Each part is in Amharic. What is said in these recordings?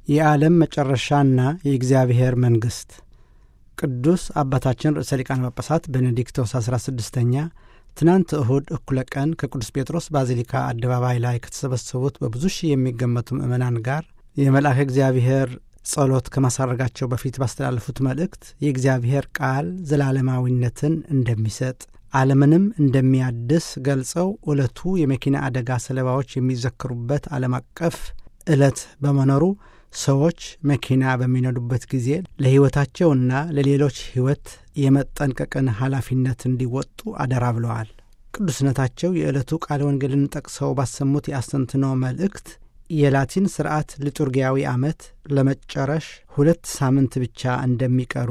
የዓለም መጨረሻና የእግዚአብሔር መንግሥት ቅዱስ አባታችን ርዕሰ ሊቃነ ጳጳሳት ቤኔዲክቶስ 16ኛ ትናንት እሁድ እኩለ ቀን ከቅዱስ ጴጥሮስ ባዚሊካ አደባባይ ላይ ከተሰበሰቡት በብዙ ሺህ የሚገመቱ ምዕመናን ጋር የመልአከ እግዚአብሔር ጸሎት ከማሳረጋቸው በፊት ባስተላለፉት መልእክት የእግዚአብሔር ቃል ዘላለማዊነትን እንደሚሰጥ ዓለምንም እንደሚያድስ ገልጸው ዕለቱ የመኪና አደጋ ሰለባዎች የሚዘክሩበት ዓለም አቀፍ ዕለት በመኖሩ ሰዎች መኪና በሚነዱበት ጊዜ ለሕይወታቸውና ለሌሎች ሕይወት የመጠንቀቅን ኃላፊነት እንዲወጡ አደራ ብለዋል። ቅዱስነታቸው የዕለቱ ቃለ ወንጌልን ጠቅሰው ባሰሙት የአስተንትኖ መልእክት የላቲን ስርዓት ሊጡርጊያዊ ዓመት ለመጨረሽ ሁለት ሳምንት ብቻ እንደሚቀሩ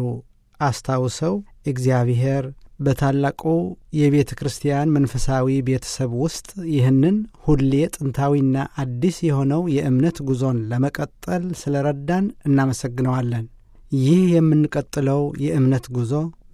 አስታውሰው እግዚአብሔር በታላቁ የቤተ ክርስቲያን መንፈሳዊ ቤተሰብ ውስጥ ይህንን ሁሌ ጥንታዊና አዲስ የሆነው የእምነት ጉዞን ለመቀጠል ስለረዳን እናመሰግነዋለን። ይህ የምንቀጥለው የእምነት ጉዞ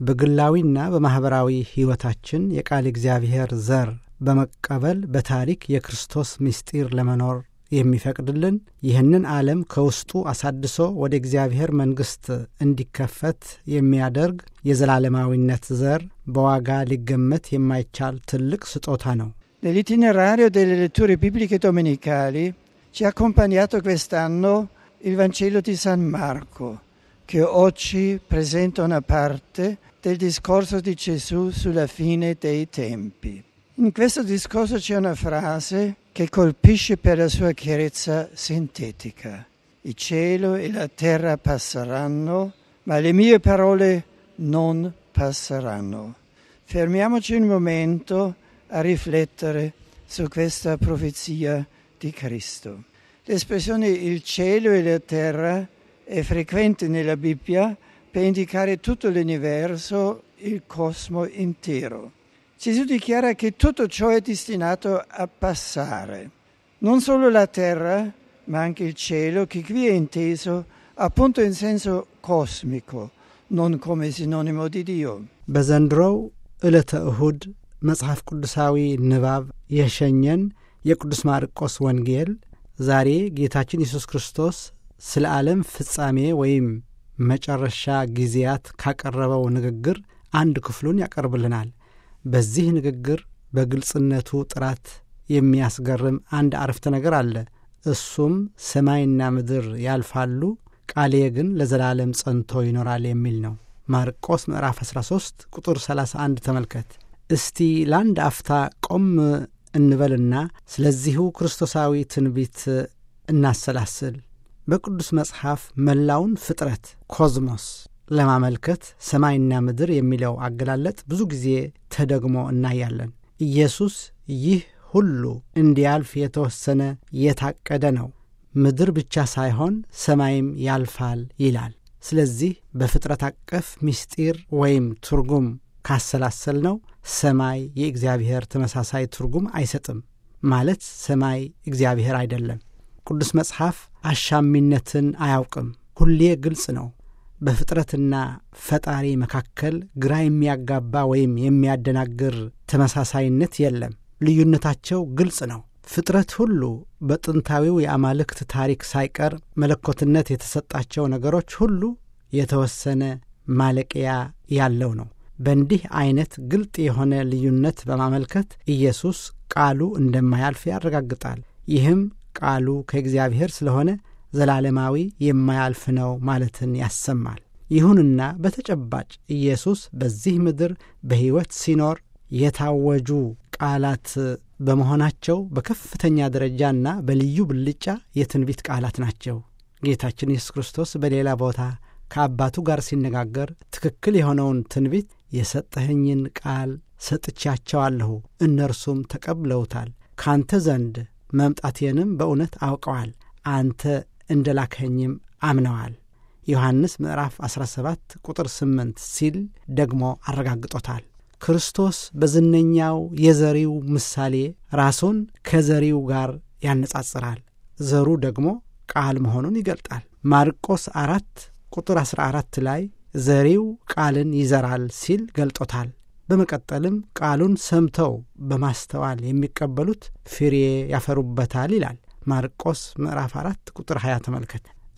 በግላዊና በማኅበራዊ ሕይወታችን የቃል እግዚአብሔር ዘር በመቀበል በታሪክ የክርስቶስ ምስጢር ለመኖር የሚፈቅድልን ይህንን ዓለም ከውስጡ አሳድሶ ወደ እግዚአብሔር መንግሥት እንዲከፈት የሚያደርግ የዘላለማዊነት ዘር በዋጋ ሊገመት የማይቻል ትልቅ ስጦታ ነው። Nell'itinerario delle letture bibliche domenicali ci ha accompagnato quest'anno il Vangelo di San Marco, che oggi presenta una parte del discorso di Gesù sulla fine dei tempi. In questo discorso c'è una frase che colpisce per la sua chiarezza sintetica. Il cielo e la terra passeranno, ma le mie parole non passeranno. Fermiamoci un momento a riflettere su questa profezia di Cristo. L'espressione il cielo e la terra è frequente nella Bibbia per indicare tutto l'universo, il cosmo intero. Gesù dichiara che tutto ciò è destinato a passare, non solo la terra, ma anche il cielo, che qui è inteso appunto in senso cosmico, non come sinonimo di Dio. በዘንድሮው ዕለተ እሁድ መጽሐፍ ቅዱሳዊ ንባብ የሸኘን የቅዱስ ማርቆስ ወንጌል ዛሬ ጌታችን ኢየሱስ ክርስቶስ ስለ ዓለም ፍጻሜ ወይም መጨረሻ ጊዜያት ካቀረበው ንግግር አንድ ክፍሉን ያቀርብልናል። በዚህ ንግግር በግልጽነቱ ጥራት የሚያስገርም አንድ አረፍተ ነገር አለ። እሱም ሰማይና ምድር ያልፋሉ፣ ቃሌ ግን ለዘላለም ጸንቶ ይኖራል የሚል ነው። ማርቆስ ምዕራፍ 13 ቁጥር 31 ተመልከት። እስቲ ለአንድ አፍታ ቆም እንበልና ስለዚሁ ክርስቶሳዊ ትንቢት እናሰላስል። በቅዱስ መጽሐፍ መላውን ፍጥረት ኮዝሞስ ለማመልከት ሰማይና ምድር የሚለው አገላለጥ ብዙ ጊዜ ተደግሞ እናያለን። ኢየሱስ ይህ ሁሉ እንዲያልፍ የተወሰነ የታቀደ ነው፣ ምድር ብቻ ሳይሆን ሰማይም ያልፋል ይላል። ስለዚህ በፍጥረት አቀፍ ምስጢር ወይም ትርጉም ካሰላሰል ነው ሰማይ የእግዚአብሔር ተመሳሳይ ትርጉም አይሰጥም ማለት ሰማይ እግዚአብሔር አይደለም። ቅዱስ መጽሐፍ አሻሚነትን አያውቅም፣ ሁሌ ግልጽ ነው። በፍጥረትና ፈጣሪ መካከል ግራ የሚያጋባ ወይም የሚያደናግር ተመሳሳይነት የለም። ልዩነታቸው ግልጽ ነው። ፍጥረት ሁሉ በጥንታዊው የአማልክት ታሪክ ሳይቀር መለኮትነት የተሰጣቸው ነገሮች ሁሉ የተወሰነ ማለቂያ ያለው ነው። በእንዲህ አይነት ግልጥ የሆነ ልዩነት በማመልከት ኢየሱስ ቃሉ እንደማያልፍ ያረጋግጣል። ይህም ቃሉ ከእግዚአብሔር ስለሆነ ዘላለማዊ የማያልፍ ነው ማለትን ያሰማል። ይሁንና በተጨባጭ ኢየሱስ በዚህ ምድር በሕይወት ሲኖር የታወጁ ቃላት በመሆናቸው በከፍተኛ ደረጃና በልዩ ብልጫ የትንቢት ቃላት ናቸው። ጌታችን ኢየሱስ ክርስቶስ በሌላ ቦታ ከአባቱ ጋር ሲነጋገር ትክክል የሆነውን ትንቢት የሰጠኸኝን ቃል ሰጥቻቸዋለሁ፣ እነርሱም ተቀብለውታል፣ ካንተ ዘንድ መምጣቴንም በእውነት አውቀዋል፣ አንተ እንደ ላከኝም አምነዋል። ዮሐንስ ምዕራፍ 17 ቁጥር 8 ሲል ደግሞ አረጋግጦታል። ክርስቶስ በዝነኛው የዘሪው ምሳሌ ራሱን ከዘሪው ጋር ያነጻጽራል። ዘሩ ደግሞ ቃል መሆኑን ይገልጣል። ማርቆስ አራት ቁጥር 14 ላይ ዘሪው ቃልን ይዘራል ሲል ገልጦታል። በመቀጠልም ቃሉን ሰምተው በማስተዋል የሚቀበሉት ፍሬ ያፈሩበታል ይላል። ማርቆስ ምዕራፍ 4 ቁጥር 20 ተመልከት።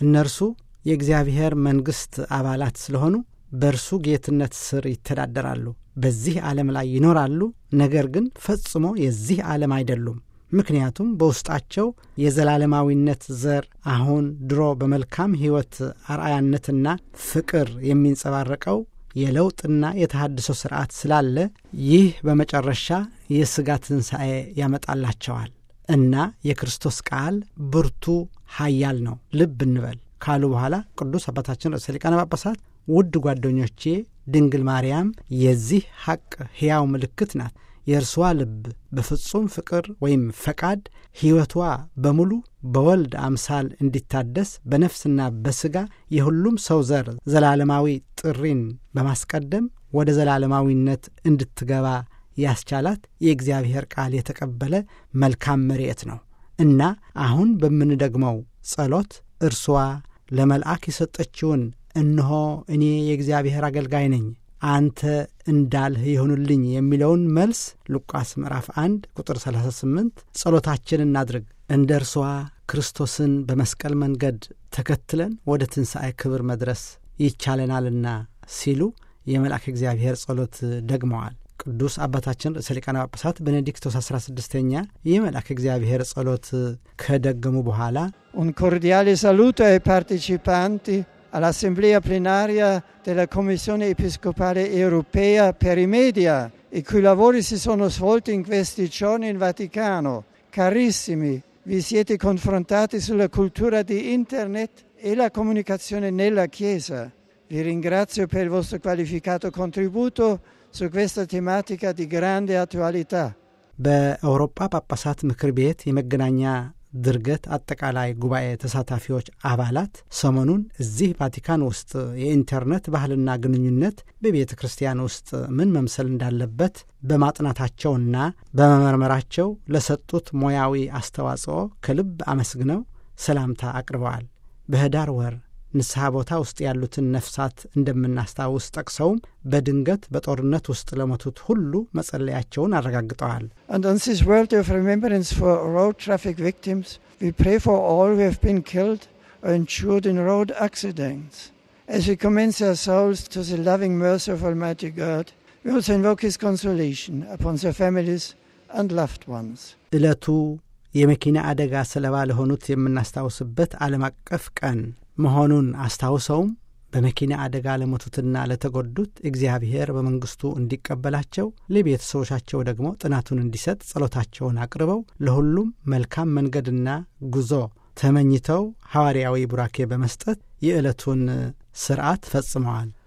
እነርሱ የእግዚአብሔር መንግሥት አባላት ስለሆኑ በእርሱ ጌትነት ስር ይተዳደራሉ። በዚህ ዓለም ላይ ይኖራሉ፣ ነገር ግን ፈጽሞ የዚህ ዓለም አይደሉም። ምክንያቱም በውስጣቸው የዘላለማዊነት ዘር አሁን ድሮ በመልካም ሕይወት አርአያነትና ፍቅር የሚንጸባረቀው የለውጥና የተሃድሶ ሥርዓት ስላለ ይህ በመጨረሻ የሥጋ ትንሣኤ ያመጣላቸዋል እና የክርስቶስ ቃል ብርቱ ኃያል ነው ልብ እንበል ካሉ በኋላ ቅዱስ አባታችን ርዕሰ ሊቃነ ጳጳሳት ውድ ጓደኞቼ ድንግል ማርያም የዚህ ሐቅ ሕያው ምልክት ናት። የእርሷ ልብ በፍጹም ፍቅር ወይም ፈቃድ ሕይወቷ በሙሉ በወልድ አምሳል እንዲታደስ በነፍስና በሥጋ የሁሉም ሰው ዘር ዘላለማዊ ጥሪን በማስቀደም ወደ ዘላለማዊነት እንድትገባ ያስቻላት የእግዚአብሔር ቃል የተቀበለ መልካም መሬት ነው እና አሁን በምንደግመው ጸሎት እርሷ ለመልአክ የሰጠችውን እነሆ እኔ የእግዚአብሔር አገልጋይ ነኝ አንተ እንዳልህ ይሁንልኝ የሚለውን መልስ ሉቃስ ምዕራፍ 1 ቁጥር 38 ጸሎታችን እናድርግ። እንደ እርሷ ክርስቶስን በመስቀል መንገድ ተከትለን ወደ ትንሣኤ ክብር መድረስ ይቻለናልና ሲሉ የመልአክ እግዚአብሔር ጸሎት ደግመዋል። ቅዱስ አባታችን ርዕሰ ሊቃነ ጳጳሳት ቤኔዲክቶስ 16ኛ የመልአክ እግዚአብሔር ጸሎት ከደገሙ በኋላ Un cordiale saluto ai partecipanti all'assemblea plenaria della Commissione Episcopale Europea per i Media, i cui lavori si sono svolti in questi giorni in Vaticano. Carissimi, vi siete confrontati sulla cultura di Internet e la comunicazione nella Chiesa. Vi ringrazio per il vostro qualificato contributo su questa tematica di grande attualità. በአውሮፓ ጳጳሳት ምክር ቤት የመገናኛ ድርገት አጠቃላይ ጉባኤ ተሳታፊዎች አባላት ሰሞኑን እዚህ ቫቲካን ውስጥ የኢንተርኔት ባህልና ግንኙነት በቤተ ክርስቲያን ውስጥ ምን መምሰል እንዳለበት በማጥናታቸውና በመመርመራቸው ለሰጡት ሙያዊ አስተዋጽኦ ከልብ አመስግነው ሰላምታ አቅርበዋል። በህዳር ወር ንስሐ ቦታ ውስጥ ያሉትን ነፍሳት እንደምናስታውስ ጠቅሰውም በድንገት በጦርነት ውስጥ ለሞቱት ሁሉ መጸለያቸውን አረጋግጠዋል። And on this world of remembrance for road traffic victims, we pray for all who have been killed or injured in road accidents. As we commend their souls to the loving mercy of Almighty God, we also invoke His consolation upon their families and loved ones. ዕለቱ የመኪና አደጋ ሰለባ ለሆኑት የምናስታውስበት ዓለም አቀፍ ቀን መሆኑን አስታውሰውም በመኪና አደጋ ለሞቱትና ለተጎዱት እግዚአብሔር በመንግሥቱ እንዲቀበላቸው ለቤተሰቦቻቸው ደግሞ ጥናቱን እንዲሰጥ ጸሎታቸውን አቅርበው ለሁሉም መልካም መንገድና ጉዞ ተመኝተው ሐዋርያዊ ቡራኬ በመስጠት የዕለቱን ስርዓት ፈጽመዋል።